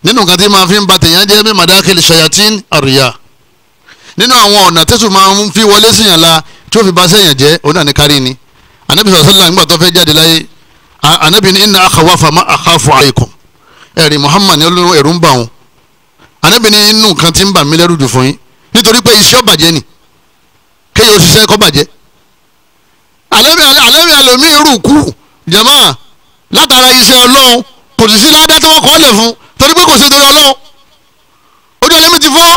nínú nǹkan tí máa fi ń ba tèèyàn jẹ́ bí madakil shayatin àríyá nínú àwọn ọ̀nà tẹ́sùn máa ń fi wọlé síyàn la tí ó fi ba sẹ́yàn jẹ́ òun náà ní kárí ni anabi sọ̀sọ́lá nígbà tó fẹ́ jáde láyé anabi ní inna akhawafa ma akhafu alaykum ẹ̀rí muhammad ní olórí ẹ̀rú ń bà wọn anabi ní inú nǹkan tí ń bà mí lẹ́rù jù fún yín nítorí pé iṣẹ́ ọ̀bàjẹ́ ni kéèyàn òṣìṣẹ́ kọ́ bàjẹ́ anabi anabi alomi rù kú jama látara iṣẹ́ ọlọ́run kò sì sí ládá tí wọ́n kọ́ lẹ̀ fún torí pé kò sí torí ọlọ́run ojú ẹlẹ́mi ti fọ́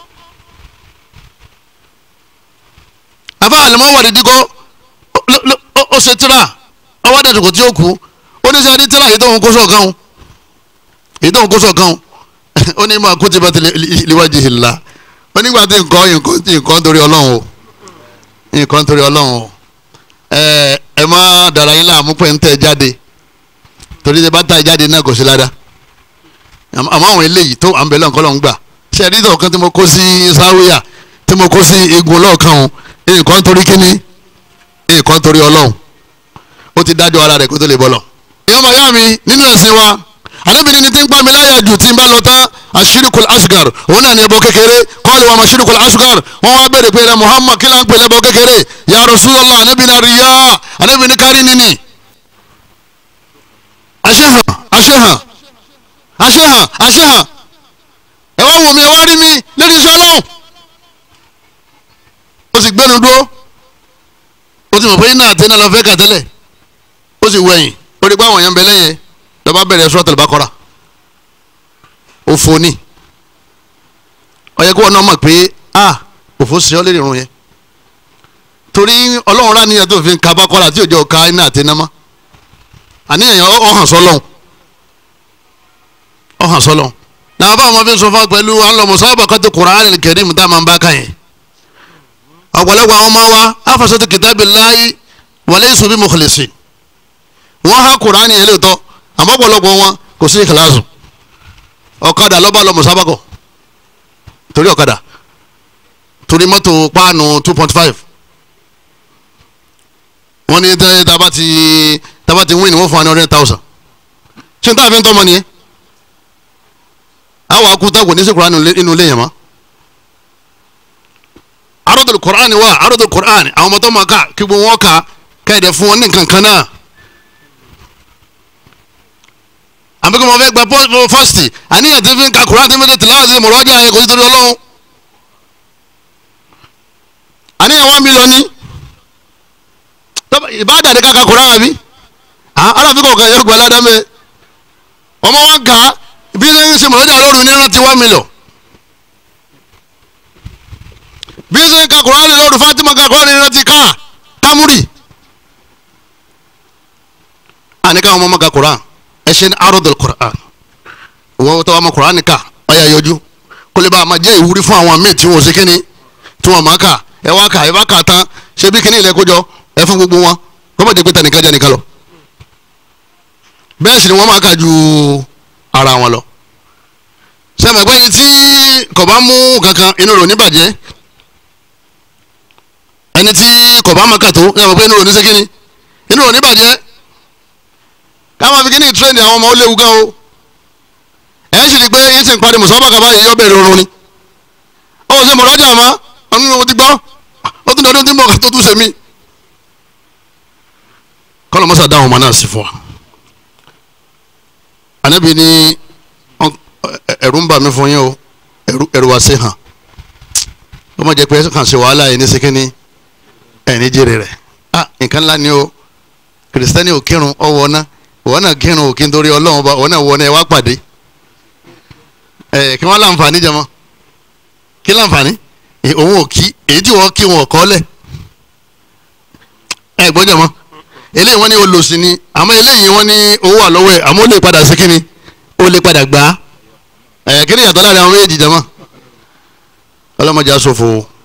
afa alimọ wàrí dikọ ó ṣe tíra ọwọ́ àdàtúkọ̀ tí ó kú ó ní sẹ́ni tíra èyí tó ń kó sọ̀kan o èyí tó ń kó sọ̀kan o ó ní máa kó ti bá ti liwájú ìlà ó nígbà tí nǹkan nǹkan torí ọlọ́run o nǹkan torí ọlọ́run o ẹ ẹ má dara yín láàmú pé ń tẹ̀ jáde torí tẹ bá tà jáde náà kò sí ládàá àmọ́ àwọn eléyìí tó à ń bẹ lọ́nkọ́ lọ́n gbà ṣe ẹ̀rí tó kan tí mo kó sí sáwíyà tí mo kó sí igun lọ́ọ̀kan o nǹkan torí kíní nǹkan torí ọlọ́run ó ti dájọ́ ara rẹ̀ kó tó lè bọ́lọ̀. ìyá màá yá mi nínú ẹ̀sìn wa anábìrin ni tí ń pa mi láyà jù tí ń bá lọ tán àṣírìkul asgar òun náà ní ẹbọ kékeré kọ́ọ̀lù wa àṣírìkul asgar wọ́n wá bèrè pé Muhammad kí là ń pè lẹ́bọ kékeré ya Rasulullah anábìrin àríyá anábìrin kárí nínì. àṣehàn àṣehàn àṣehàn àṣehàn ẹ wá wò mí ẹ wá rí mi lórí iṣẹ́ ọlọ́run ó sì gbẹ́nu dúró ó sì mọ̀ pé iná àti iná lọ fẹ́ kà tẹ́lẹ̀ ó sì wẹ̀yìn ó rí pé àwọn èèyàn ń bẹ lẹ́yìn lọ́ba bẹ̀rẹ̀ Suratul Baqara òfò ni ó yẹ kó wọn náà mọ̀ pé a òfò sí ọ lérí irun yẹn torí ọlọ́run rà níyàn tó fi ka Baqara tí òjò ka iná àti iná mọ́ àníyàn ọ̀hàn sọlọ́hún ọ̀hàn sọlọ́hún náà bá àwọn fi sọ fún wa pẹ̀lú àwọn musabaqati Qur'anil Karim tá a máa ń bá ká yẹn ọ̀pọ̀lọpọ̀ àwọn ọmọ wa afasọ́tò kitabillahi wa laysu bi mukhlisin wọ́n há kuraani yẹn lóòótọ́ àmọ́ ọ̀pọ̀lọpọ̀ wọn kò sí ìkìláàsù ọ̀kadà lọ́ba lọ mùsàbàkọ̀ torí ọ̀kadà torí mọ́tò páànù two point five wọ́n ní tábà ti tábà ti win wọ́n fún wa ní hundred thousand ṣé n táà fi ń tọ́ ọmọ nìyẹn àwọn akuta kò ní sí kuraani inú ilé yẹn mọ́ arọ́dọ̀ kùránì wà arọ́dọ̀ kùránì àwọn ọmọdé máa ká kí gbogbo wọn ká kẹ́ẹ̀dẹ̀ fún wọn ní nǹkan kan náà. àbí kí wọ́n fẹ́ gba fásitì àníyàn tí fi ń ka kùránì tí fi ń tẹ̀lé àwọn ìmọ̀ràn ọjà yẹn kò sí torí ọlọ́run. àníyàn wọn mi lọ ní ìbáàdà ní kàkà kùránì àbí aláàfin kọ̀ọ̀kan yóò gba aládàmẹ́ ọmọ wọn kà á bí lẹ́yìn ṣe mọ̀lẹ́jà lóru ní rántí one million bí ṣe ka kurani lọ́dún fatima ka kurani rántí ká kámúrì. àní káwọn ọmọ ka kuran ẹ ṣe ní arọ́dọ̀ kuran wọ́n tó wà mọ kuran ká ọ̀yà yọjú kó lè bá a máa jẹ́ ìwúrí fún àwọn míì tí wọ́n ṣe kíni tí wọ́n máa kà ẹ wá kà ẹ bá kà tán ṣe bí kíni ilẹ̀ kójọ ẹ fún gbogbo wọn kó má jẹ́ pé tẹnìkan jẹ́ nìkan lọ. bẹ́ẹ̀ sì ni wọ́n máa kà ju ara wọn lọ. sẹ́mi pé tí kò bá mú kankan inú rẹ̀ ò ní bàjẹ́ ẹni tí kò bá maka tó ẹ mọ̀ pé inú rò ní sẹ́kìnì inú rò ní bàjẹ́ káwọn fi kíní tírẹ́nì àwọn ọmọ ó léwu gan o ẹ̀ ń sì rí i pé yín sì ń parí mùsọ́bà kaba yìí yọ bẹ̀rẹ̀ oorun ni ó ṣe mọ̀ lọ́jà mọ́ ọdún ní mo ti gbọ́ ó tún dọdún tí mo kà tó tún ṣe mí. kọ́lọ̀ mọ́sá dáhùn ọmọ náà sí fún wa ànábì ní ẹ̀rù ń bà mí fún yín o ẹ̀rù wá sí hàn ó má jẹ́ pé kàn ṣe wàhálà yìí ní sẹ́kìnì ẹni jèrè rẹ ah nǹkan ńlá ni o kìrìsìtẹ́nì ò kírun ọwọ́ ná òwò náà kírun òkè nítorí ọlọ́run bá òwò náà wọ náà ẹ wá pàdé ẹ kí wọ́n láǹfààní jẹmọ́ kí láǹfààní òun ò kí èyí tí wọ́n kí wọn kọ́ lẹ̀ ẹ gbọ́ jẹmọ́ eléyìí wọ́n ní olòṣì ni àmọ́ eléyìí wọ́n ní owó wà lọ́wọ́ ẹ̀ àmọ́ ó lè padà sí kíni ó lè padà gbà á ẹ kí ni ìyàtọ̀ láàrin àwọn méjèèjì jẹmọ́ ọlọ́mọdé aṣòfò